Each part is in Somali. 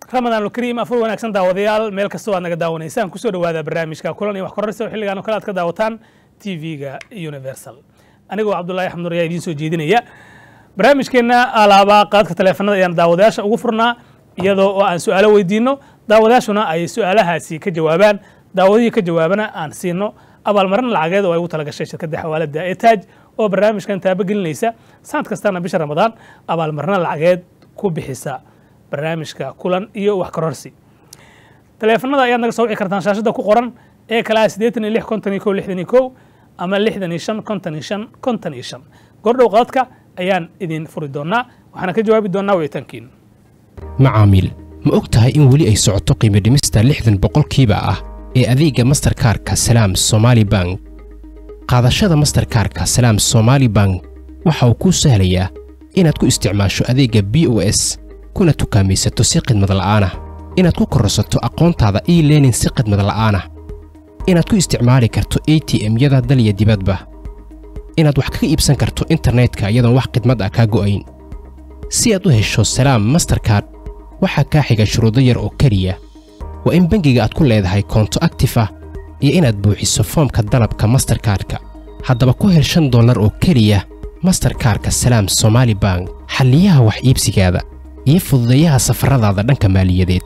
ramadaan kariim afur wanaagsan daawadayaal meel kastoo aad naga daawanaysaan kusoo dhawaada barnaamijka kulan iyo wax kororsa oo xilligaan oo kale aad ka daawataan tv-ga universal anigoo cabdullaahi axmed nur ayaa idiin soo jeedinaya barnaamijkeenna alaabaa qaadka taleefanada ayaan daawadayaasha ugu furnaa iyadoo oo aan su-aalo weydiino daawadayaashuna ay su-aalahaasi ka jawaabaan daawadihii ka jawaabana aan siino abaalmarin lacageed oo ay ugu talagashay shirkadda xawaalada ee taaj oo barnaamijkan taabagelinaysa sanad kastana bisha ramadaan abaalmarino lacageed ku bixisa barnaamijka kulan iyo wax kororsi taleefanada ayaad naga soo wici kartaan shaashada ku qoran ee kale ah siddeetan iyo lix konton iyo kow lixdan iyo kow ama lixdan iyo shan konton iyo shan konton iyo shan gordhow qadadka ayaan idin furi doonaa waxaana ka jawaabi doonaa wicitaankiin macaamiil ma og tahay in weli ay socoto qiimo dhimista lixdan boqolkiiba ah ee adeegga masterkaarka salaam somaali bank qaadashada masterkaarka salaam somaali bank waxa uu kuu sahlayaa inaad ku isticmaasho adeegga b o s kuna tukaamaysato si khidmad la'aanah inaad ku kororsato aqoontaada e learning si khidmad la'aanah inaad ku isticmaali karto a t m-yada dalya dibadba inaad wax kaga iibsan karto internetka iyadoon wax khidmad ah kaa go'ayn si aad u hesho salaam masterkard waxaa kaa xiga shuruudo yar oo keliya waa in bangiga aad ku leedahay koonto aktif ah iyo inaad buuxiso foomka dalabka masterkaarka haddaba ku hel shan dollar oo keliya masterkaarka salaam somaali bank xalliyaha wax iibsigaada iyo fududeeyaha safaradaada dhanka maaliyadeed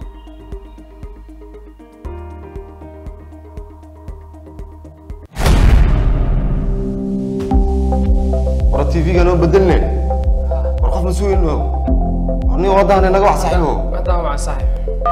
war tv-ga noo bedelne war qof mas-uul no ni waddahan inaga wax saxiibo Madam waa saaxiib.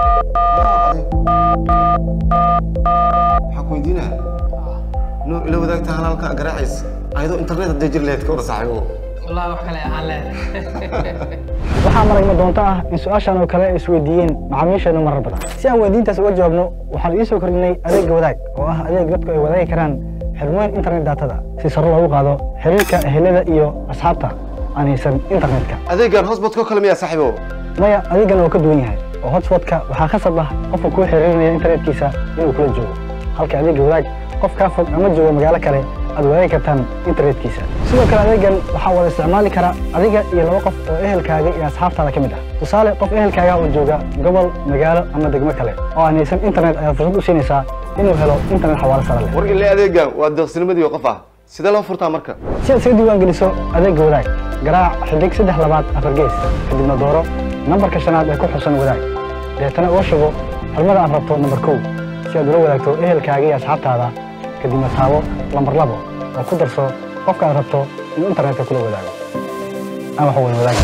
waxaan ku weydiinaa no ila wadaagta halaalka garaacays ayadoo internet hadday jir lahayd ka wada saaxiibo Wallahi wax kale aan leedahay. waxaa maragma doonto ah in su-aashan oo kale ay isweydiiyeen macaamiisheenu marar badan si aan weydiintaas uga jawaabno waxaan idiin soo kordhinay adeegga wadaag oo ah adeeg dadku ay wadaagi karaan xirmooyin internet daatada si sare loogu qaado xiriirka ehelada iyo asxaabta aan haysan internetka adeegan hosbodkoo kale miyaa saaxiibo maya adeeggan waa ka duwan yahay oo hotspotka waxaa khasab ah qofka kuu xiriirinaya internetkiisa inuu kula joogo halka adeegga wadaag qof kaa fog ama jooga magaalo kale aad wadaagi kartaan internetkiisa sidoo kale adeeggan waxaa wada isticmaali kara adiga iyo laba qof oo ehelkaaga iyo asxaabtaada ka mid ah tusaale qof ehelkaaga oo jooga gobol magaalo ama degmo kale oo aan haysan internet ayaad fursad u siinaysaa inuu helo internet xawaalo sare leh war ile adeegan waa deeqsinimadii qof ah sidee loo furtaa marka si aad isaga diiwaan geliso adeegga wadaag garaac xidig saddex labaad afar gees kadibna dooro nambarka shanaad ee ku xusan wadaag deetana uga shubo xirmada aad rabto nambar kow si aad ula wadaagto ehelkaaga iyo asxaabtaada kadibna taabo lambar labo oo ku darso qofka aad rabto inuu internetka kula wadaago aan wax wada wadaagin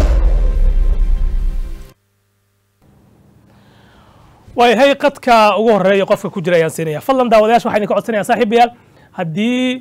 waayahay qadka ugu horeeya qofka ku jira ayaan siinaya fadlan daawadayaasha waxaan idinka codsanaya saaxiibayaal haddii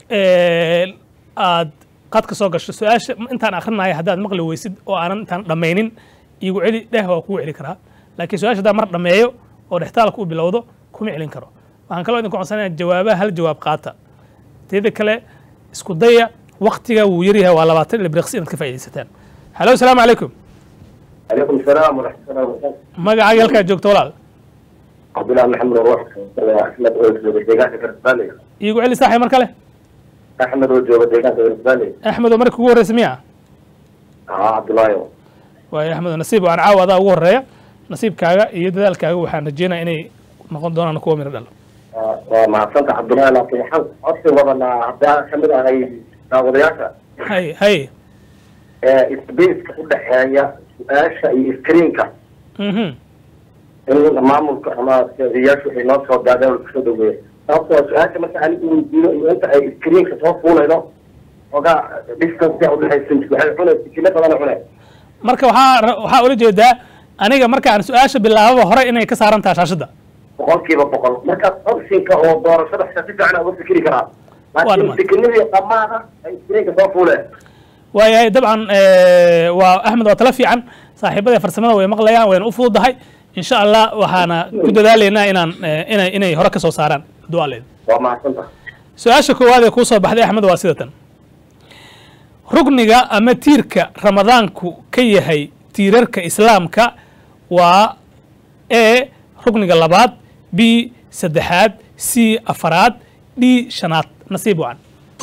aad qadka soo gasho su-aasha intaan akrinaya haddaad maqli weysid oo aanan intaan dhammaynin iigu celi dheh waa kugu celi karaa laakiin su-aasha haddaan mar dhammeeyo oo dhextaalka u bilowdo kuma celin karo waxaan kaloo idinku codsanaya jawaabaha hal jawaab qaata teeda kale isku daya waktiga wuu yaryahay waa labaatan ila briqsi inaad ka faaidaysataan halo asalaamu calaykum عليكم السلام ورحمة الله وبركاته. magacaaga halkaad joogto walaal عبد الله محمد روح أحمد وجوب الديقان كرسبالي iigu celi saaxib mar kale أحمد وجوب الديقان كرسبالي axmed oo marka kugu horreysa miya آه عبد الله يو waayo axmed oo nasiib aan caawa adaa ugu horeeya nasiibkaaga iyo dadaalkaaga waxaan rajeynaya inay noqon doonaan kuwa miro dhalo ومع سنت عبد الله لكن حن أصلي وضعنا عبد الله محمد هاي داودياشا hay hay إسبيس كل حاجة سؤاشا إسكرينكا mhm إنه معمول كما سياشو في نص وقاعدة والكسودة ويه أصلا سؤاشا مثلا عليك ويدينه إنه أنت إسكرينكا توفونا إنه وقع ديسكنس دي أقول لها يسنش بحاجة حنا سكينة أنا حنا marka waxaa ra- waxaa ula jeedaa aniga marka aan su-aasha bilaababa hore inay ka saaran tahay shaashadda boqolkiiba boqol markaas optionka oo doorashada xitaa si fiican uga fikri karaa Waa laakiin dhammaan. fikirnidii dhammaada ay screenka soo fuuleen waayahay dabcan waa axmed waa tala fiican saaxiibada farsamada way maqlayaan wayna u fududahay insha allah waxaana ku dadaalaynaa inaan eh, inay inay hore ka soo saaraan dualeed waa mahadsanta su-aasha koowaad ee kuu soo baxday axmed waa sidatan rugniga ama tiirka ramadaanku ka yahay tiirarka islaamka waa e rugniga labaad b saddexaad c afaraad d shanaad nasiib wacan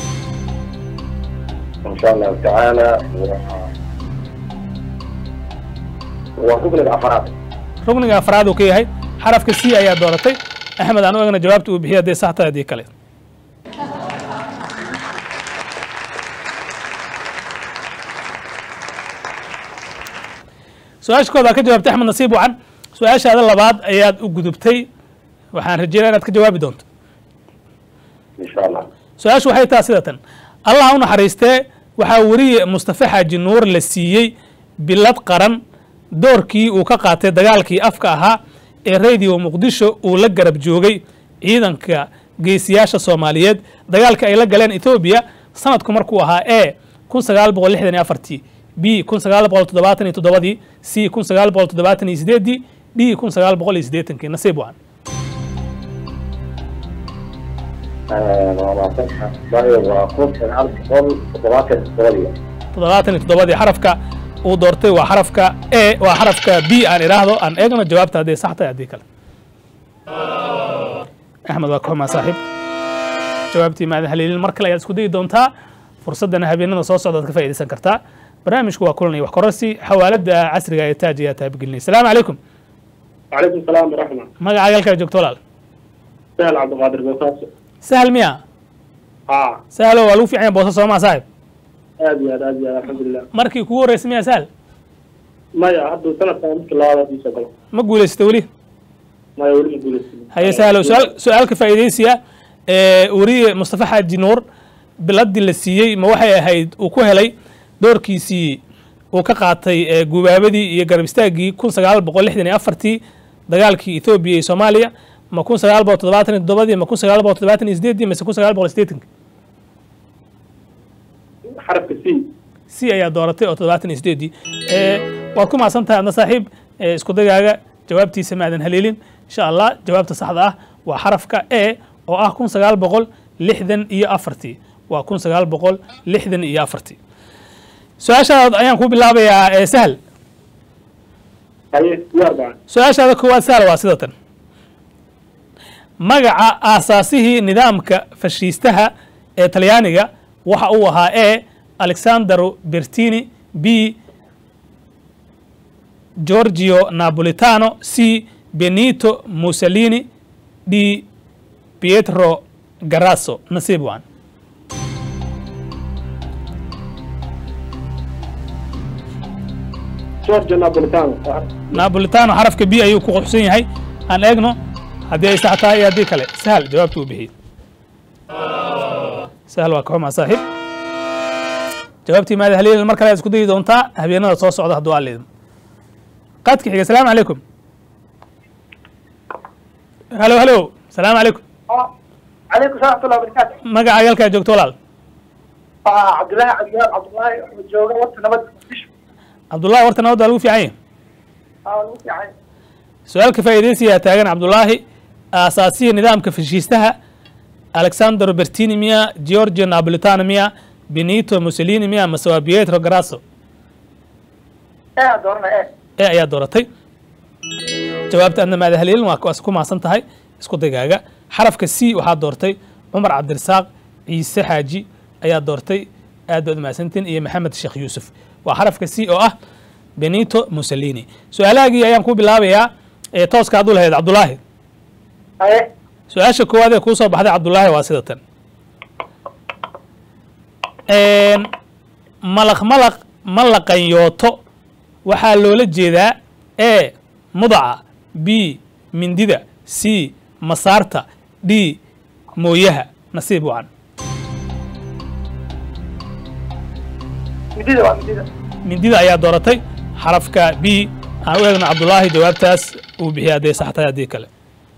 in sha allahu tacaala waa rugniga afaraad rukniga afraad uu ka yahay xarafka c ayaa dooratay axmed aan u egna jawaabta uu bixiya hadday sax tahay haddii kale su-aasha kooda ka jawaabtay axmed nasiib wacan su-aashaada labaad ayaad u gudubtay waxaan rajeynaya inaad ka jawaabi doonto insha allah su-aashu waxay taha sida tan allah u naxariistee waxaa weriye mustafe xaaji nuur la siiyey bilad qaran doorkii uu ka qaatay dagaalkii afka ahaa ee radio muqdisho uu la garab joogay ciidanka geesiyaasha soomaaliyeed dagaalka ay la galeen ethoobiya sanadku markuu ahaa e kun sagaal boqol lixdan iyo afartii b kun sagaal boqol toddobaatan iyo toddobadii c kun sagaal boqol toddobaatan iyo sideedii d kun sagaal boqol iyo siddeetankii nasiib wacan waa maasanka waayo waa kun sagaal boqol toddobaatan todobadii toddobaatan iyo toddobadii xarafka uu doortay waa xarafka e waa xarafka b aan idhaahdo aan eegno jawaabta hadday sax tahay haddii kale axmed waa ka xumaa saaxiib jawaabtii maadan haleelin mar kale ayaad isku dayi doontaa fursaddana habeenada soo socdaad ka faa'iidaysan kartaa barnaamijku waa kulanaya wax kororsi xawaaladda casriga ee taaj ayaa taabagelinaya asalaamu calaykum وعليكم السلام ورحمة magacaaga halkaa joogto walaal سهل عبد القادر بوساس sahal miya اه sahalo waa lagu fiican yahay boosa soomaa saaxib ادي هذا ادي هذا الحمد لله markii kugu horreysay miya sahal ما يا هدو سنة كانت كل هذا في شغل ma guulaysatay weli ما يقول يقول haye sahlo su-aal su-aalka faa'iidaysiya ee weriye mustafa xaaji nuur biladii la siiyey ma waxay ahayd uu ku helay doorkiisii uu ka qaatay ee gubaabadii iyo garab istaaggii kun sagaal boqol lixdan iyo afartii dagaalkii ethoobiya iyo soomaaliya ma kun sagaal boqol toddobaatan iyo toddobadii ma kun sagaal boqol toddobaatan iyo sideedii mise kun sagaal boqol siddeetankii حرف سي c ayaa dooratay oo toddobaatan iyo sideedii ee waad ku mahadsan tahay adna saaxiib ee isku dagaaga jawaabtiisa maadan haleelin insha allah jawaabta saxda ah waa xarafka e oo ah kun sagaal boqol lixdan iyo afartii waa kun sagaal boqol lixdan iyo afartii su-aashaada ayaan ku bilaabayaa ee sahal هاي يا أربعة su-aashaada koowaad sahal waa sida tan magaca aasaasihii nidaamka fashiistaha ee talyaaniga waxa uu ahaa e alexandero bertini b giorgio napolitano c benito mussolini d pietro garasso nasiib waan جورج نابوليتانو napolitano xarafka b ayuu ku quxsan yahay aan eegno haddii ay sax tahay iyo haddii kale sahal jawaabtu uu bixiyey sahal waa ka xumaa saaxiib jawaabtii maada haliil mar kale aad isku dayi doontaa habeenada soo socda hadduu aa leedmo qaadka xiga asalaamu calaykum halo halo asalaamu calaykum عليكم السلام ورحمة الله وبركاته. magacaaga halkaa joogto walaal آه عبد الله عبد الله عبد الله جوجا وقت نبض مش cabdullahi horta nabadda lagu fiican yahay آه نوسي يعني su-aalka faa'iidaysiyaa taagan cabdullaahi aasaasiya nidaamka fashiistaha alexandero bertini miya giorgio napolitano miya benito mussolini miya mase waa pietro garasso إيه دورنا إيه. ee ayaa dooratay jawaabta adna maada haliilin waa kuwaas ku maasan tahay isku dagaaga xarafka c waxaa doortay cumar cabdirasaaq ciise xaaji ayaa doortay aad baad umahadsantiin iyo maxamed sheekh yuusuf waa xarafka c oo ah benito mussolini su-aalahaagii ayaan ku bilaabayaa ee tooska hadduu lahayd cabdulaahi إيه. su-aasha koowaad ee kuu soo baxday cabdulaahi waa sida tan malaq malaq ma laqanyooto waxaa loola jeedaa e mudaca b mindida c masaarta d mooyaha nasiib wacan مديدة بقى مديدة. mindida ayaa dooratay xarafka b aan u eegno cabdulaahi jawaabtaas uu bixiya hadday sax tahay haddii kale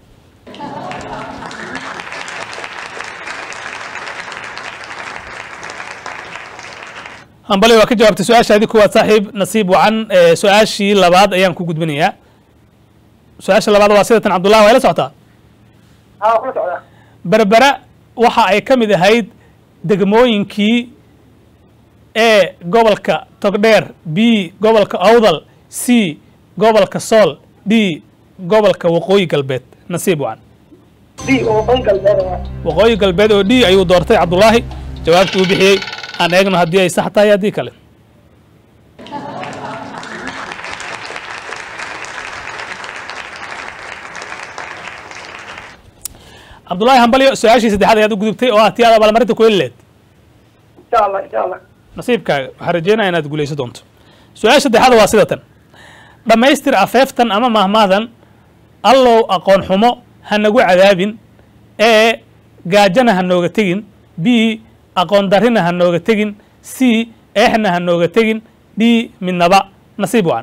hambali waa ka jawaabtay su-aashaadii kuwaad saaxiib nasiib wacan ee su-aashii labaad ayaan ku gudbinayaa su-aasha labaad waa sidatan cabdullahi waa ila socotaa ها كل سعودة. berbera waxa ay ka mid ahayd degmooyinkii e gobolka togdheer b gobolka awdal c gobolka sool d gobolka waqooyi galbeed nasiib wacan دي وطنق البلد. waqooyi galbeed oo d ayuu doortay cabdulaahi jawaabta uu bixiyey aan eegno haddii ay sax tahay haddii kale cabdullaahi hambalyo su-aashii saddexaad ayaad u gudubtay oo ah tii aad abaalmarinta ku heli leed insha allah insha allah nasiibkaaga waxaan rajeynaya inaad guulayso doonto su-aasha saddexaad waa sida tan dhammaystir afeeftan ama mahmaadan allow aqoon xumo ha nagu cadaabin ee gaajana ha nooga tegin b aqoon darrina ha nooga tegin c eexna ha nooga tegin d midnaba nasiib wacan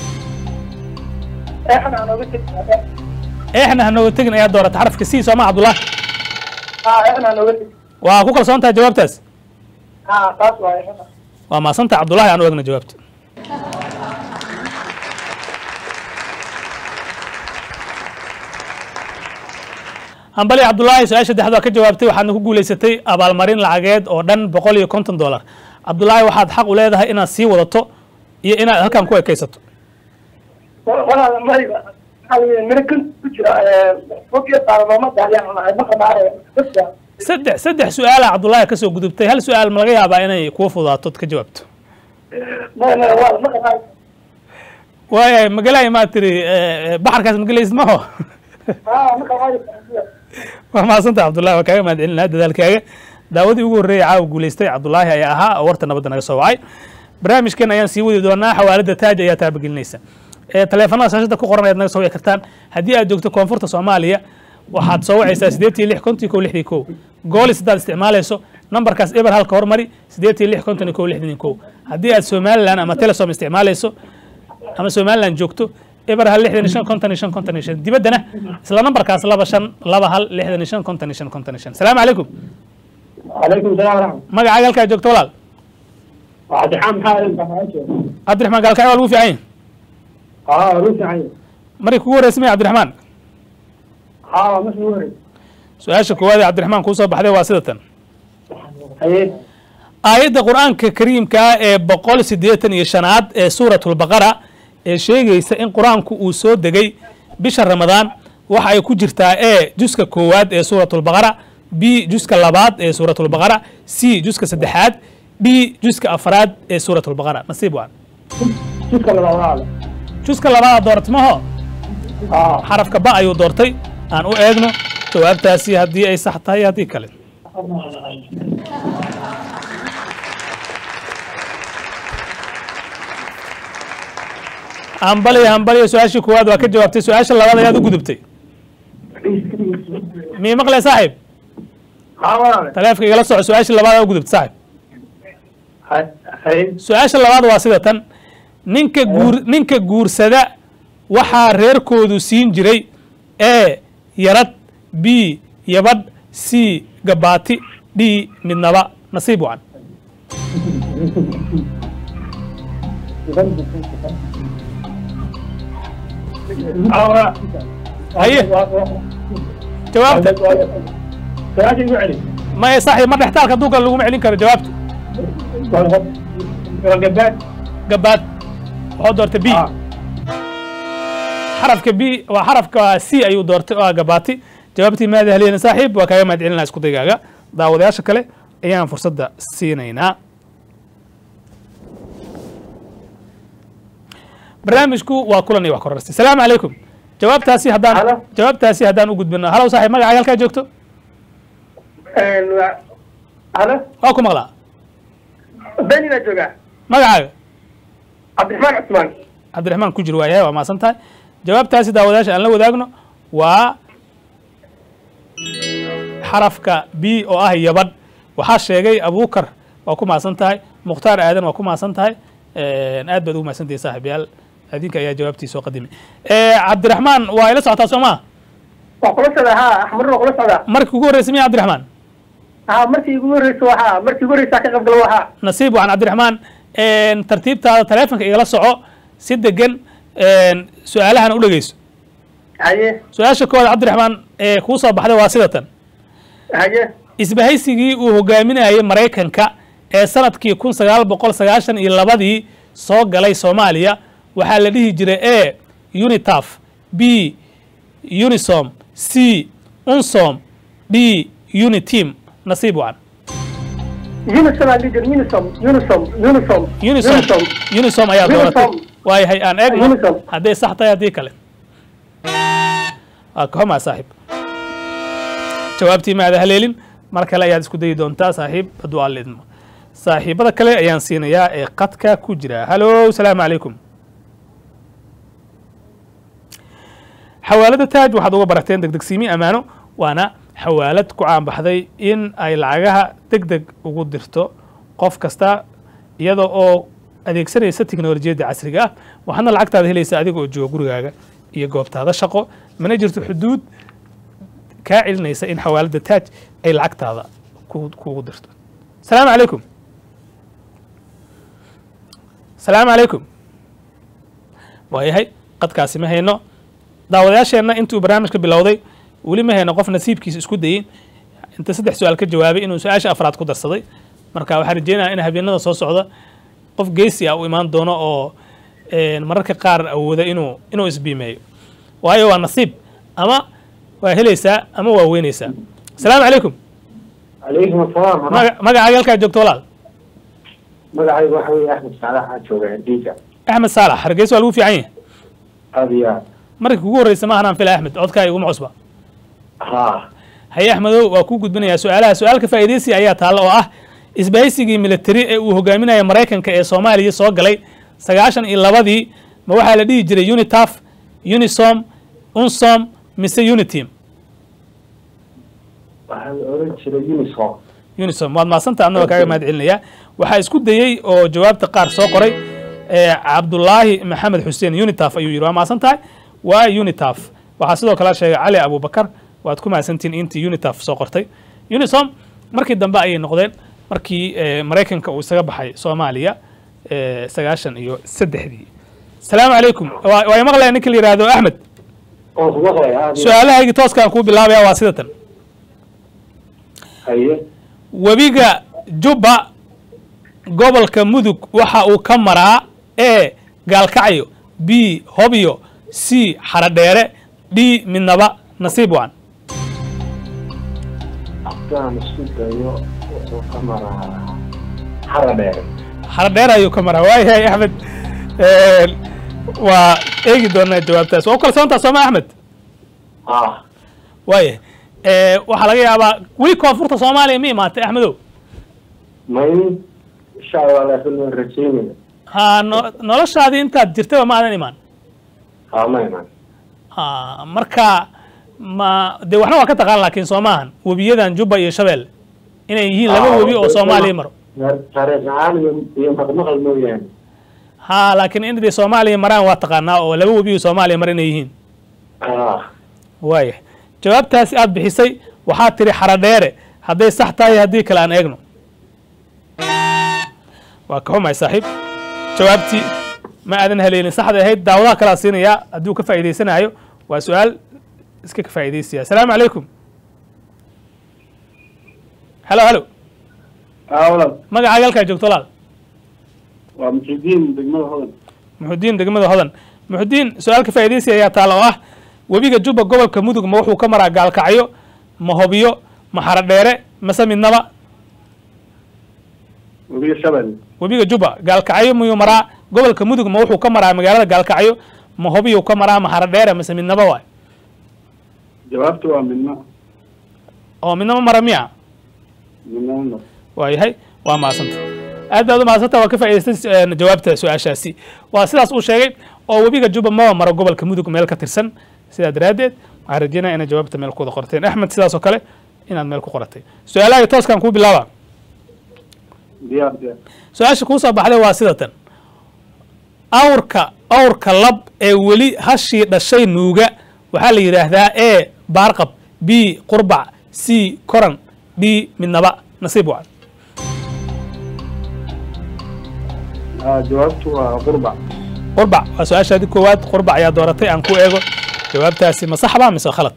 eexna aan oga tegi eexna ha nooga tegin ayaa doorata xarafka c sooma cabdullaahi ha eexna aan oga tegi waa ku kalsoon tahay jawaabtaas ha taas waa eexna waa maasanta cabdullaahi aan u egna jawaabta hambali cabdullaahi su-aasha saddexaad waa ka jawaabtay waxaadna ku guulaysatay abaalmarin lacageed oo dhan boqol iyo konton dollar cabdullaahi waxaad xaq u leedahay inaad sii wadato iyo inaad halkan ku ekaysato walaal mayba maxaa weye miro kan ku jira fokiya saara looma daayaan ma qanaanaya dadka saddex saddex su-aala cabdullaahi kasoo gudubtay hal su-aal ma laga yaabaa inay kuwa fudaato od ka jawaabto ma ma waa ma qanaanaya waaya magalay maa tiri baxarkaas magalaysid maxo ha ma qanaanaya waa mahadsanta cabdullahi waa kaaga mahad celinaa dadaalkaaga daawadii ugu horreeyay caawa guulaystay cabdullaahi ayaa ahaa oo warta nabadda naga soo wacay barnaamijkan ayaan sii wadi doonaa xawaalada taaj ayaa taabagelinaysa ee taleefanada shaashada ku qoran ayaad naga soo wici kartaan haddii aad joogto koonfurta soomaaliya waxaad soo wacaysaa sideed iyo lix konton iyo kow lixdii kow goolis haddaad isticmaalayso nambarkaas eber halka hormari sideed iyo lix konton iyo kow lixdan iyo kow haddii aad somalilan ama telesom isticmaalayso ama somalilan joogto eber hal lixdan iyo shan konton iyo shan konton iyo shan dibaddana isla nambarkaas laba shan laba hal lixdan iyo shan konton iyo shan konton iyo shan salaamu calaykum calaykum salaam waraxmat magacaaga halkaa joogto walaal cabdixaan maxaa cabdiraxmaan gaalkacyo waa lagu fiican yahay haa ruufican markii kugu horreysay maya cabdiraxmaan haa markii ugu horey su-aasha koowaad ee cabdiraxmaan kuu soo baxday waa sida tan haye aayadda qur-aanka kariimka ah ee boqol siddeetan iyo shanaad ee suuratulbaqara ee sheegaysa in qur-aanku uu soo degay bisha ramadaan waxa ay ku jirtaa e juska koowaad ee suuratulbaqara b juska labaad ee suuratulbaqara c juska saddexaad d juska afraad ee suuratulbaqara nasiib waan jidka labaad walaale juska labaad doortmaho haa xarafka ba ayuu doortay aan u eegno jawaabtaasi haddii ay sax tahay iyo haddii kale hambaliya hambaliya su-aashii koowaad waa ka jawaabtay su-aasha labaad ayaad u gudubtay mii maqle saaxiib haa walaale taleefka igala soco su-aashii labaad aa u gudubtay saaxiib Ha- haye su-aasha labaad waa sida tan ninka guur ninka guursada waxaa reerkoodu siin jiray e yarad b yabadh c gabaati d midnaba nasiib wacan haa walaale haye jawaabta su-aasha igu celi maya saaxiib ma dhextaalka hadduu kale laguma celin karo jawaabta waa gabaad gabaad waxuu doortay b Ah. xarafka b waa xarafka c ayuu doortay oo ah gabaati jawaabtii maada haliyana saaxiib waa kaaga mahad celinaa isku daygaaga daawadayaasha kale ayaan fursadda siinaynaa barnaamijku waa kulan iyo wax kororsi salaamu calaykum jawaabtaasi haddaan Halo. jawaabtaasi haddaan u gudbino halow saaxiib magacaaga halkaa joogto halo waa ku maqlaa benina joogaa magacaaga cabdiraxmaan cusmaan cabdiraxmaan ku jir waayahay waa maasan tahay jawaabtaasi daawadayaasha aan la wadaagno waa xarafka b oo ah yabadh waxaa sheegay abuukar waa ku maasan tahay mukhtaar aadan waa ku maasan tahay aad baad ugu maasantahay saaxiibayaal adinka ayaa jawaabtii soo qadimay cabdiraxmaan waa ila socotaa soo maa waa kula socdaa haa axmar waa kula socdaa markii ugu horreysay miya cabdiraxmaan haa markii igu horreysa waxaa markii ugu horreysa ka qayb galo waxaa nasiib waxaan cabdiraxmaan tartiibtaada taleefonka igala soco si degan su-aalahana u dhegeyso haye su-aasha koowaad cabdiraxmaan ee kuu soo baxday waa sida tan haye isbahaysigii uu hogaaminayay maraykanka ee sanadkii kun sagaal boqol sagaashan iyo labadii soo galay soomaaliya waxaa la dhihi jiray e unitaf b unisom c unsom d unitim nasiib wacan unisom aan dhihi jir unisom unisom unisom unisom unisom ayaa dooratay Unisom. waayahay aan eegno Unisom. hadday sax tahay haddii kale waa ka xumaa saaxiib jawaabtii ma aada haleelin mar kale ayaad isku dayi doontaa saaxiib hadduu alla idmo saaxiibada kale ayaan siinayaa ee qadka ku jira halo salaamu calaykum xawaalada taaj waxaad uga barateen degdegsiimi ammaano waana xawaalad ku caanbaxday in ay lacagaha deg deg ugu dirto qof kasta iyada oo adeegsanaysa teknolojiyadda casriga ah waxaadna lacagtaada helaysa adiga oo jooga gurigaaga iyo goobtaada shaqo mana jirto xuduud kaa celinaysa in xawaalada taaj ay lacagtaada ku- kugu dirto salaamu calaykum salaamu calaykum waayahay qadkaasi ma hayno daawadayaasheenna intuu barnaamijka bilowday weli ma hayno qof nasiibkiisa isku dayin inta saddex su-aal ka jawaabay inuu su-aasha afraad ku darsaday marka waxaan rajeynayaa in habeenada soo socda qof geesi ah u imaan doono oo een, mararka qaar awooda inuu inuu isbiimeeyo waayo waa nasiib ama waa helaysaa ama waa weynaysaa asalaamu calaykum calaykum asalaam maga- magacaaga halkaa joogto walaal magacayga waxa weeye axmed saalax aan jooga dhiiga axmed saalax hargeysa waa lagu fiican yahay aada iyo aad markii kugu horreysa maahan aan fila axmed codkaa iguma cusba ha haye axmedow waa kuu gudbinayaa su-aalaha su-aalka faa'iidaysi ayaa taalla oo ah isbahaysigii militari ee uu hogaaminaya maraykanka ee soomaaliya soo galay sagaashan iyo labadii ma waxaa la dhihi jiray unitaf unisom unsom mise unitim waxaa la oran jiray unisom unisom waad mahadsanta adna waa kaaga mahad celinayaa waxaa isku dayey oo jawaabta qaar soo qoray ee cabdulaahi maxamed xuseen unitaf ayuu yidhi waa mahadsan tahay waa unitaf waxaa sidoo kale sheegay cali abubakar waad ku mahadsantihin intii unitaf soo qortay unisom markii dambe ayay noqdeen markii eh, maraykanka uu isaga baxay soomaaliya eh, sagaashan iyo saddexdii asalaamu calaykum waa waa maqlaya ninka la yidhaahdo axmed oo ku maqlaya aada iyo su-aalahaygii tooskaan kuu bilaabaya waa sidatan haye webiga jubba gobolka mudug waxa uu ka maraa e gaalkacyo b hobyo c xaradheere d midnaba nasiib waan haddaan isku dayo wuxuu ka maraa xara dheere xaradheere ayuu ka maraa waayahay axmed Een, waa eegi doonaa jawaabtaas waa u kalsoontaa sooma axmed ah waayahay Ee, waxaa laga yaabaa weli koonfurta soomaaliya ma imaatay axmedow mayn insha allah laakiin waan rajeynaya ha no- noloshaadii intaad jirtaba ma aadan imaan ha ma iman ha marka ma dee waxna waa ka taqaan laakiin soo maahan webiyadan jubba iyo shabeel inay yihiin laba Ah, webi oo soomaaliya maro taariikh ahaan iyo iyo maqmaqal mooyaane ha laakiin in dee soomaaliya maraan waa taqaanaa oo laba webi oo soomaaliya mar inay yihiin ah waaya jawaabtaasi aad bixisay waxaa tiri xaradheere hadday sax tahay haddii kale aan eegno waa ka xumahay saaxiib jawaabtii ma aadan haleelin saxda ahayd daawadaha kalaa siinayaa hadduu ka faa'iidaysanayo waa su-aal iska ka faa'iidaysaya asalaamu calaykum halo halo aa walaal magacaaga halkaa joogto walaal waa muxidiin degmada hodan muxudiin degmada hodan muxudiin su-aalka faa'iidaysi ayaa taala oo ah webiga jubba gobolka mudug ma wuxuu ka maraa gaalkacyo ma hobyo ma xaradheere mase midnaba webiga shabel webiga jubba gaalkacyo miyuu maraa gobolka mudug ma wuxuu ka maraa magaalada gaalkacyo ma hobyuu ka maraa ma xaradheere mase midnaba waay jawaabtu waa midna oo midnaba mara miya midna ma waayahay waa mahadsanta aad baad u mahadsanta waa ka faa'idaystay eh, jawaabta su-aashaasi waa sidaas uu sheegay oo webiga jubba maba maro gobolka mudug meel ka tirsan sidaa daraaddeed waxaan rajeynaya inaad jawaabta meel ku wada qorteen axmed sidaas oo kale inaad meel ku qoratay su-aalaha tooskan kuu bilaaba diyaar diyaar su-aasha kuu soo baxday waa sidatan awrka awrka lab ee weli hashii dhashay nuuga waxaa la yidhaahdaa e baarqab b qurbac c koran d midnaba nasiib wacan aa jawaabtu waa qurbac qurbac waa su-aashaadi koowaad qurbac ayaa dooratay aan ku eego jawaabtaasi ma saxba mise khalad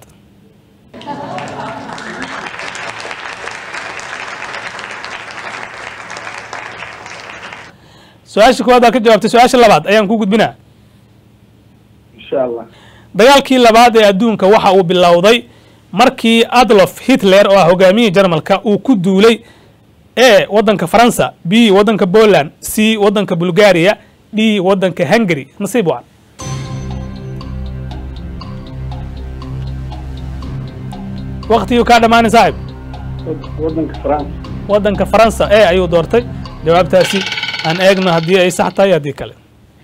su-aasha koowaad baa ka jawaabtay su-aasha labaad ayaan ku gudbinaa insha allah dagaalkii labaad ee adduunka waxa uu bilowday markii adolf hitler oo ah hogaamiyihii jarmalka uu ku duulay e waddanka faransa b waddanka poland c waddanka bulgaria d waddanka hungary nasiib wacan waqtigii kaa dhammaanay saaxib waddanka France waddanka faransa ee ayuu doortay jawaabtaasi aan eegno haddii ay sax tahay haddii kale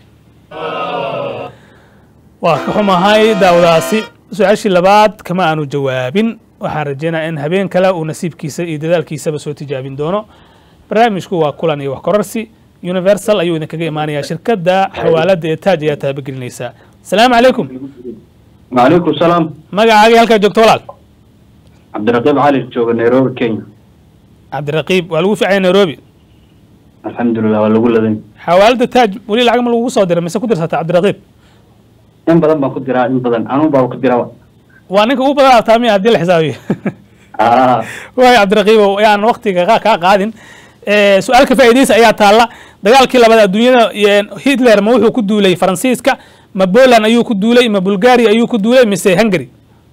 waa ka xumahay daawadaasi su-aashii labaad kama aanu jawaabin waxaan rajeynaya in habeen kale uu nasiibkiisa iyo dadaalkiisaba soo tijaabin doono barnaamijku waa kulan iyo wax kororsi universal ayuu idinkaga imaanayaa shirkadda xawaalada ee taaj ayaa taabagelinaysaa asalaamu calaykum وعليكم السلام magacaagii halkaa joogto walaal عبد الرقيب علي جوga نيروبي كينيا cabdiraqiib waa lagu ficaya nairobi الحمد لله waa lagu ladan xawaalada taaj weli lacag ma lagugu soo diray mise ku dirsata cabdiraqiib in badan baan ku diraa in badan anuu baa ku diraa waa ninka ugu badan taamiya haddii la xisaabiyo ah waay cabdiraqiibow yaan waktiga qa- kaa qaadin Eh, su-aal ka faa'iidaysa ayaa taalla dagaalkii labaad adduunyada eh, hitler ma wuxuu ku duulay faransiiska ma poland ayuu ku duulay ma bulgaria ayuu ku duulay mise hungary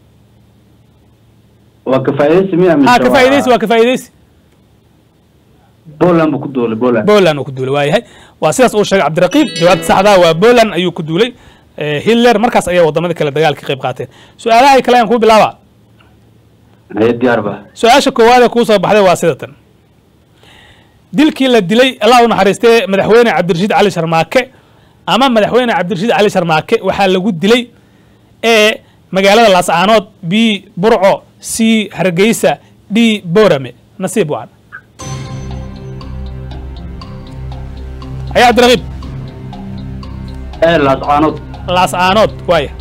waa ka faa'iidaysi miya ha ka faa'iidaysi waa ka faa'iidaysi Poland buu ku duulay Poland poland uu ku duulay waayahay waa sidaas uu sheegay cabdiraqiib jawaabta saxdaa waa poland ayuu ku duulay Eh, hitler markaas ayaa wadamada kale dagaalka ka qayb qaateen su-aalaha kale ayaan kuu bilaaba haye diyaar ba su-aasha koowaad ee kuu soo baxday waa sida tan dilkii la dilay allah u naxariistee madaxweyne cabdirashiid cali sharmaake ama madaxweyne cabdirashiid cali sharmaake waxaa lagu dilay ee magaalada laascaanood b burco c hargeysa d boorame nasiib wacan ayaa cabdiraqiib ee laascaanood laascaanood waaya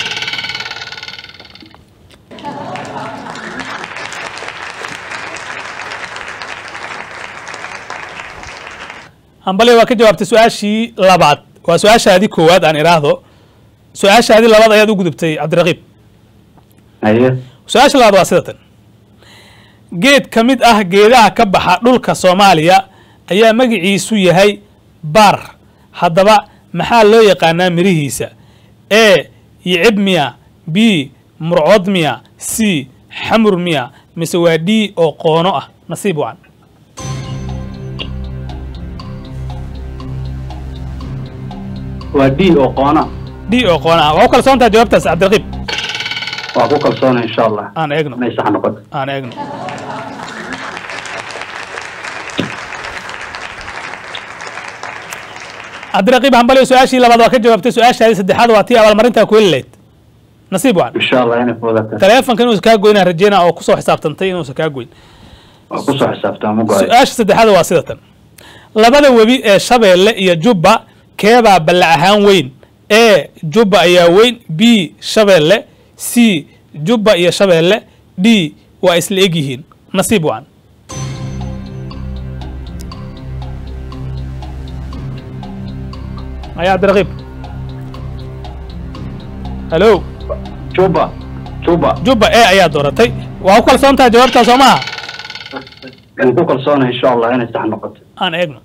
hambali waa ka jawaabtay su-aashii labaad waa su-aashaadii koowaad aan idhaahdo su-aashaadii labaad ayaad u gudubtay cabdiraqiib haye su-aasha labaad waa sida tan geed ka mid ah geedaha ka baxa dhulka soomaaliya ayaa magiciisu yahay baar haddaba maxaa loo yaqaanaa mirihiisa e yicib miya b murcood miya c xamur miya mise waa d oo qoono ah nasiib wacan waa d oo qoona d oo qoono ah waa u kalsoon tahay jawaabtaas cabdiraqiib waa ku kalsoona insha allah aan eegno inay sax noqoto aan eegno cabdiraqiib hambali su-aashii labaad waa ka jawaabtay su-aashaadii saddexaad waa tii abaalmarintaa ku heli lahayd nasiib wacan insha allah inay fuudata taleefonka inuusan kaa goynaa rajeynaa oo kusoo xisaabtantay inuusan kaa goyn waa kusoo xisaabtaa ma go-ay su-aasha saddexaad waa sida tan labada webi ee shabeelle iyo jubba keebaa ballac ahaan weyn e jubba ayaa weyn b shabeelle c jubba iyo shabeelle d waa isla eg yihiin nasiib wacan ayaa cabdiraqiib halo juba juba jubba e ayaa dooratay waa ku kalsoon tahay jawaabtaa soo maaha waan ku kalsoona insha allah inay sax noqoto aan eegno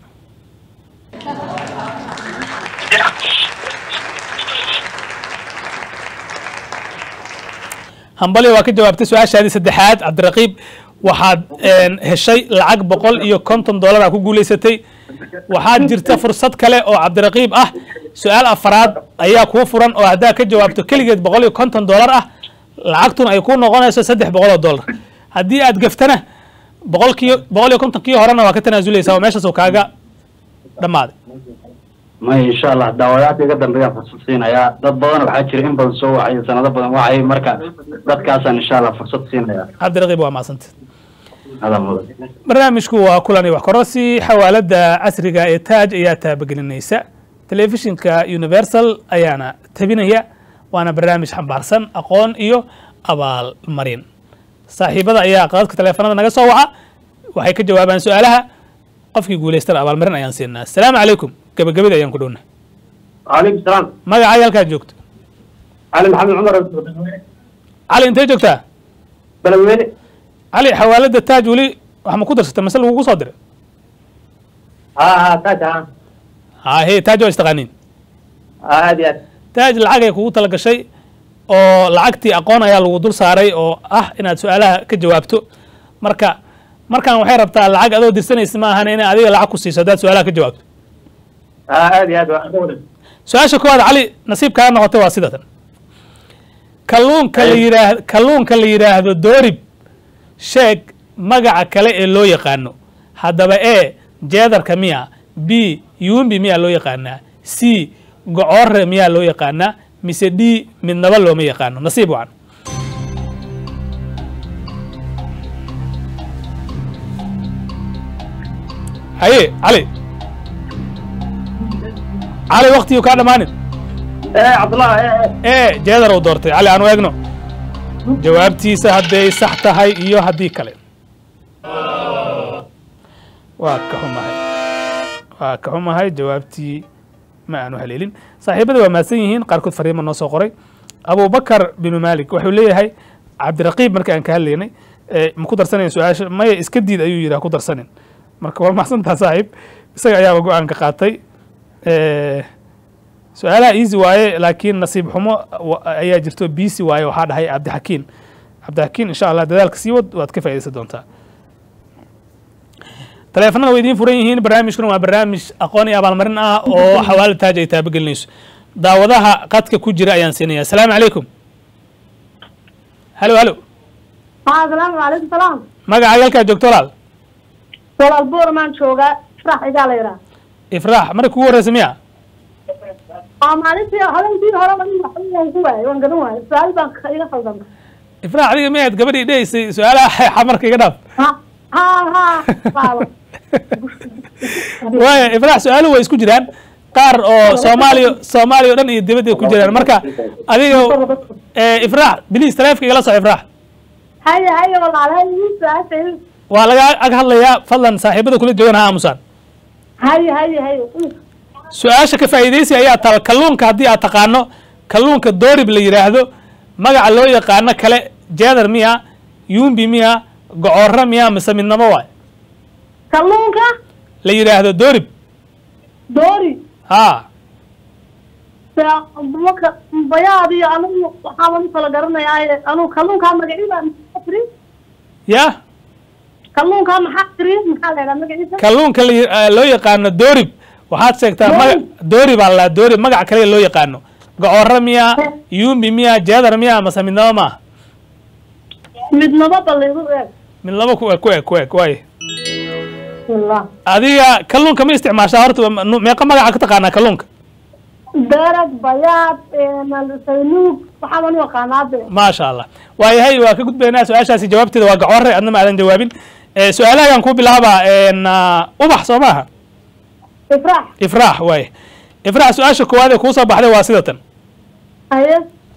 hambali waa ka jawaabtay su-aashaadii saddexaad cabdiraqiib waxaad een, heshay lacag boqol iyo konton dollar aa ku guulaysatay waxaad jirta fursad kale oo cabdiraqiib ah su-aal afaraad ayaa kuu furan oo haddaad ka jawaabto keligeed boqol iyo konton dollar ah lacagtuna ay ku noqonayso saddex boqol oo dollar haddii aad gaftana boqolkii boqol iyo kontonkii horena waa ka tanaasuleysaa oo meeshaasuu kaaga dhammaaday may insha allah daawadaadka iga dambeeyaan fursad siinayaa dad badan waxaa jira in badan soo wacay sanado badan wacay marka dadkaasaan insha allah fursad siinayaa cabdiraqiib waa macsanta hada mudan barnaamijku waa kulan iyo wax kororsi xawaalada casriga ee taaj ayaa taabagelinaysa telefishinka universal ayaana tabinaya waana barnaamij xambaarsan aqoon iyo abaalmarin saaxiibada ayaa qadadka taleefanada naga soo waca waxay ka jawaabaan su-aalaha qofkii guulaystana abaalmarin ayaan siinaa asalaamu calaykum gabagabada ayaan ku dhowna وعليكم السلام magacaaga halkaad joogto علي محمد عمر cali intee joogtaa بلويني cali xawaalada taaj weli wax ma ku darsatay mase lagugu soo diray ها ها تاج ها ha he taaj waa istaqaaniin ها هذه هذه taaj lacag ay kugu tala gashay oo lacagtii aqoon ayaa lagu dul saaray oo ah inaad su-aalaha ka jawaabto marka markan waxay rabtaa lacag adoo dirsanaysa ma ahan inay adiga lacag ku siiso haddaad su-aalaha ka jawaabto ها هذه هذه su-aasha koowaad cali nasiib kaaga noqotay waa sidatan kalluunka la yidhaah kalluunka la yidhaahdo doorib sheeg magaca kale ee loo yaqaano haddaba e jeedarka miya b yuumbi miyaa loo yaqaanaa c gocoore miyaa loo yaqaanaa mise d midnaba looma yaqaano nasiib wacan haye cali cali waktigii kaa dhammaanin ee cabdullah ee e jeedar uu doortay cali aan u eegno jawaabtiisa hadday sax tahay iyo haddii kale waa ka xumahay waa ka xumahay jawaabtii ma aanu haleelin saaxiibada waa mahadsan yihiin qaarkood fariima noo soo qoray abubakar binu malik wuxuu leeyahay cabdiraqiib marka aan ka hadlaynay ee ma ku darsanayn su-aasha maya iska diid ayuu yidhi ha ku darsanin marka waa mahadsantaa saaxiib isaga ayaaba go-aanka qaatay su-aalaha easy waaye laakiin nasiib xumo wa- ayaa jirto bisi waaye waxaa dhahay cabdixakiin cabdixakiin insha allah dadaalka sii wad waad ka faaidaysan doontaa taleefanada way idiin furan yihiin barnaamijkuna waa barnaamij aqoon iyo abaalmarin ah oo xawaali taaj ay taabagelinayso daawadaha qadka ku jira ayaan siinaya asalaamu calaykum halo halo haa asalaamu calaykum salaam magacaaga halkaa joogto walaal walaal buurmaan joogaa farax igaa la yidhaha ifraax marka kugu horreysa miya aa maalintii habeenkii hore waan waxaan ku waayay waan garan waayay su-aal baan ka- iga khaldamay ifraax adiga miyaad gabadhii dhehaysay su-aalaha xamarka iga dhaaf ha ha ha baaba waaya ifraax su-aaluhu way isku jiraan qaar oo soomaaliya soomaaliya o dhan iyo dibadda ku jiraan marka adiga eh, ifraax bilis taleefka igala soco ifraax haye haye walaal haye ii su-aasha ii- waa laga ag hadlayaa fadlan saaxiibada kula joogan ha aamusaan haye haye haye su-aasha ka faa'iidaysi ayaa taal kalluunka haddii aad taqaano kalluunka doorib la yidhaahdo magaca loo yaqaano kale jeedar miya yuumbi miya gocoorra miya mise midnamo waay kalluunka la yidhaahdo doorib doori ha Sa- maka bayaad iyo anigu waxaaban u kala garanayaa anigu kalluunkaa magaciisa maxaa tiri ya kalluunkaa maxaa tiri maxaa la yidhaha magaciisa kalluunka la yi- eh, loo yaqaano doorib waxaad sheegtaa maga doorib aa la doorib magac kale loo yaqaano gocoorra miya yuumbi miya jeedar miya mase midnamo maaha midnaba balligu eeg midnamo ku eg ku eg ku eg waaye bismillah adiga kalluunka ma isticmaashaa horta waa ma- meeqa magaca ka taqaanaa kalluunka darag bayaad saynuug waxaaban u aqaanaa de maasha allah waayahay waa ka gudbaynaa su-aashaasi jawaabteeda waa gacoore adna ma aadan jawaabin Eh, su-aalaha ayaan ku bilaabaa en, ah, ubax soo maaha ifraax ifraax waaye ifraax su-aasha koowaad ee kuu soo baxday waa sidatan haye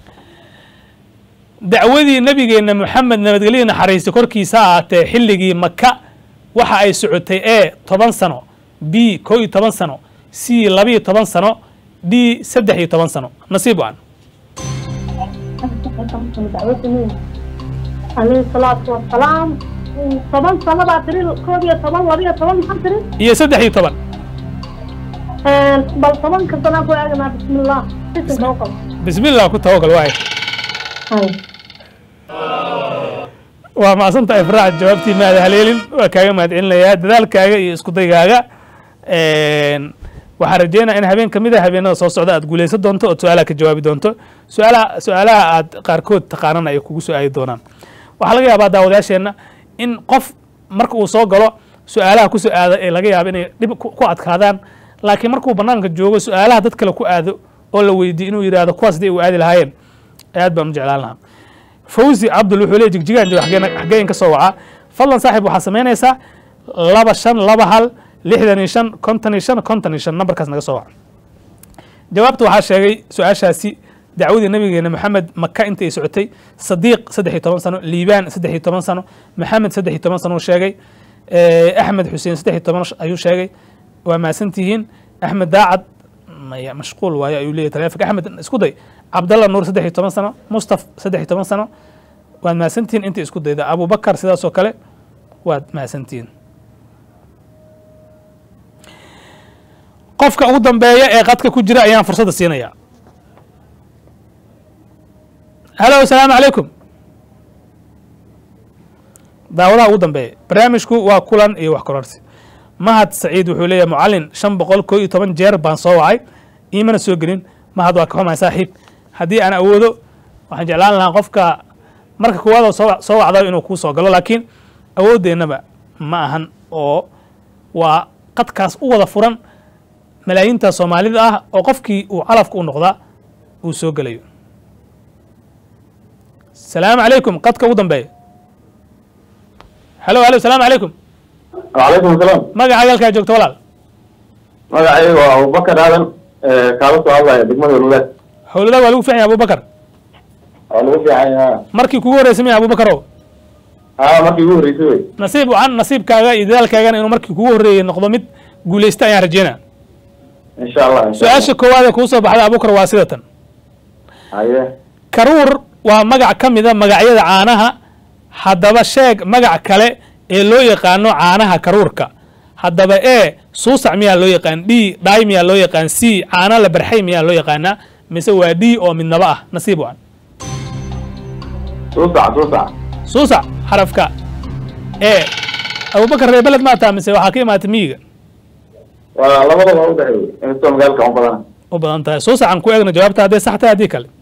dacwadii nabigeena moxamed nabadgelyo naxariista korkiisa ha ahaatee xilligii maka waxa ay socotay e toban sano b koo iyo toban sano c labiyo toban sano d saddex iyo toban sano nasiib wacan alayhi salaatu wasalaam toban sano baa tiri koob iyo toban laba iyo toban maxaa tiri iyo saddex iyo toban bal tobanka sanaa ku eeganaa bismillah bisinka u qabo bismillah ku tawakal waaye waa macsanta ifraax jawaabtii maada haleelin waa kaaga mahadcelinayaa dadaalkaaga iyo isku daygaaga waxaan rajeynaya in habeen kamid a habeenada soo socda aad guuleysan doonto ood su-aalaha ka jawaabi doonto su-aalaha su-aalaha aad qaarkood taqaanana ay kugu soo aadi doonaan waxaa laga yaabaa daawadayaasheenna in qof marka uu soo galo su-aalaha kusoo aada ee laga yaabo inay dhib ku ku adkaadaan laakiin markuu banaanka joogo su-aalaha dad kale ku aado oo la weydiiyo inuu yidhaahdo kuwaas dee u aadi lahaayeen aad baan u jeclaan lahaa fawzi cabdul wuxuu leey jigjigaan jooga xageen xageen ka soo wacaa fadlan saaxib waxaa samaynaysaa laba shan laba hal lixdan iyo shan konton iyo shan konton iyo shan nambarkaas naga soo waca jawaabta waxaa sheegay su-aashaasi dacwadii nabigeena maxamed maka inta ay socotay sadiiq saddex iyo toban sano liibaan saddex iyo toban sano maxamed saddex iyo toban sano uu sheegay Eh, axmed xuseen saddex iyo toban ayuu sheegay waa mahadsantihiin axmed daacad maya mashquul waayo ayuu leeyahy taleefonka axmed isku day cabdalla nuur saddex iyo toban sano mustaf saddex iyo toban sano waad mahadsantihiin intii isku dayda abubakar sidaas oo kale waad mahadsantihiin qofka ugu dambeeya ee qadka ku jira ayaan fursadda siinaya halo asalaamu calaykum daawadaha ugu dambeeya barnaamijku waa kulan iyo wax kororsi mahad saciid wuxuu leeyahay mucalin shan boqol koo iyo toban jeer baan soo wacay iimana soo gelin mahad waa ka xumahay saaxiib haddii aan awoodo waxaan jeclaan lahaa qofka marka koowaad oo soo soo wacdayo inuu kuu soo galo laakiin awoodeennaba ma ahan oo waa qadkaas u wada furan malaayiinta soomaalida ah oo qofkii uu calafka u noqdaa uu soo gelayo salaamu calaykum qadka ugu dambeeya halo halo salaamu calaykum وعليكم السلام magacaaga halkaa joogto walaal magacaygu waa abubakar aadan kaala soo hadlaya degmada walwadaad howladaa waa lagu fiican yahay abubakar waa lagu fiican yaha markii kugu horreysay miya abubakarow haa markii ugu horreysay wey nasiib wacan nasiibkaaga iyo dadaalkaagana inuu markii kugu horreeyey noqdo mid guulaysta ayaan rajeynaa insha allah insha su-aasha koowaad ee kuu soo baxda abubakar waa sida tan haye karuur waa magac ka mida magacyada caanaha haddaba sheeg magac kale ee loo yaqaano caanaha karuurka haddaba e suusac miyaa loo yaqaan d dhaay miyaa loo yaqaan c caana la barxay miyaa loo yaqaanaa mise waa d oo midnaba ah nasiib wacan suusac suusac suusac xarafka e abubakar reer beled maataa mise waxaa ka imaatay miyiga waa labadaba u dhexeeyey inkastoo magaalka u badana u badan tahay suusacan ku eegna jawaabta hadday sax tahay haddii kale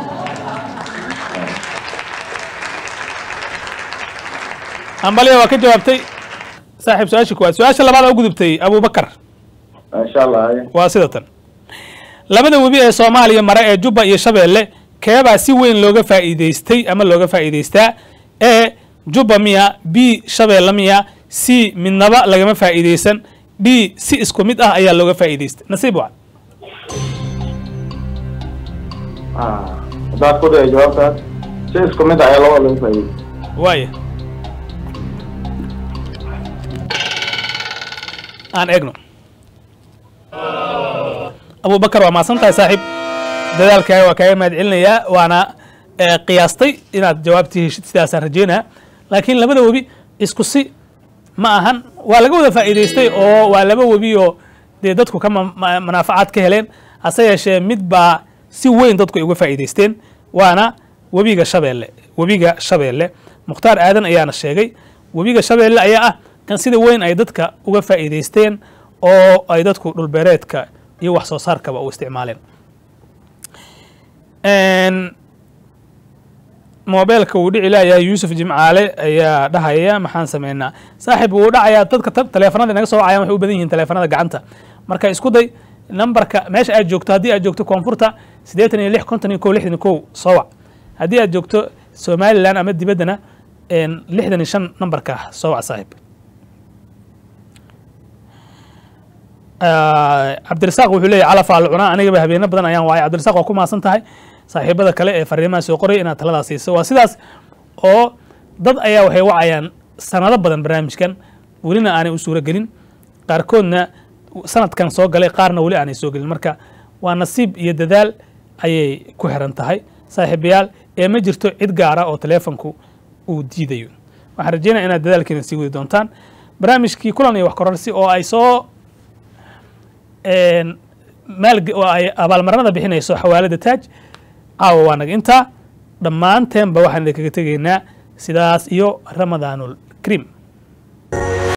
ambaliya waa ka jawaabtay saaxiib su-aasha koowaad su-aasha labaad aa u gudubtay abubakar insha allah haye waa sida tan labada webi ee soomaaliya mare ee jubba iyo shabeelle keebaa si weyn looga faa'iidaystay ama looga faa'iidaystaa e jubba miya b shabeelle miya c midnaba lagama faa'iidaysan d si isku mid ah ayaa looga faa'iidaystay nasiib wacan haddaad ku dhaya jawaabtaas si isku mid ah ayaa labada lagu faa'iidey waaya aan eegno abubakar waa mahadsan tahay saaxiib dadaalkaaga waa kaaga mahad celinayaa waana eh, qiyaastay inaad jawaabtii heshid sidaasaan rajeynaa laakiin labada webi isku si ma ahan waa laga wada faa'iidaystay oo waa laba webi oo dee dadku ka ma- ma- manaafacaad ka heleen hase yeeshee mid baa si weyn dadku ay uga faa'iidaysteen waana webiga shabeelle webiga shabeelle mukhtaar aadan ayaana sheegay webiga shabeelle ayaa ah kan sida weyn ay dadka uga faa'iidaysteen oo ay dadku dhulbeereedka iyo wax soo saarkaba u isticmaaleen Een, moobeelka wuu dhici laayahay yuusuf jimcaale ayaa dhahaya maxaan sameynaa saaxiib wuu dhacayaa dadka ta- taleefanada inaga soo wacayaan waxay u badan yihiin taleefanada gacanta marka isku day nambarka meesha aad joogto haddii aad joogto koonfurta siddeetan iyo lix konton iyo kow lixdan iyo kow soo wac haddii aad joogto somalilan ama dibaddana een, lixdan iyo shan nambarka ah soo wac saaxiib Ah, cabdirasaaq wuxuu leeyahy calafaa la cunaa anigaba habeeno badan ayaan waayay cabdirasaaq waa ku mahadsan tahay saaxiibada kale ee fariimaha soo qoray inaad taladaa siiso waa sidaas oo dad ayaa waxay wacayaan sanado badan barnaamijkan welina aanay u suuro gelin qaarkoodna sanadkan soo galay qaarna weli aanay soo gelin marka waa nasiib iyo dadaal ayay ku xiran tahay saaxiibayaal ee ma jirto cid gaara oo taleefonku uu diidayo waxaan rajeynaya inaad dadaalkiina sii wadi doontaan barnaamijkii kulan iyo wax kororsi oo ay soo een, maalge oo ay abaalmarinada bixinayso xawaalada taaj caawa waa naga intaa dhammaanteenba waxaan idinkaga tegaynaa sidaas iyo ramadaanul kariim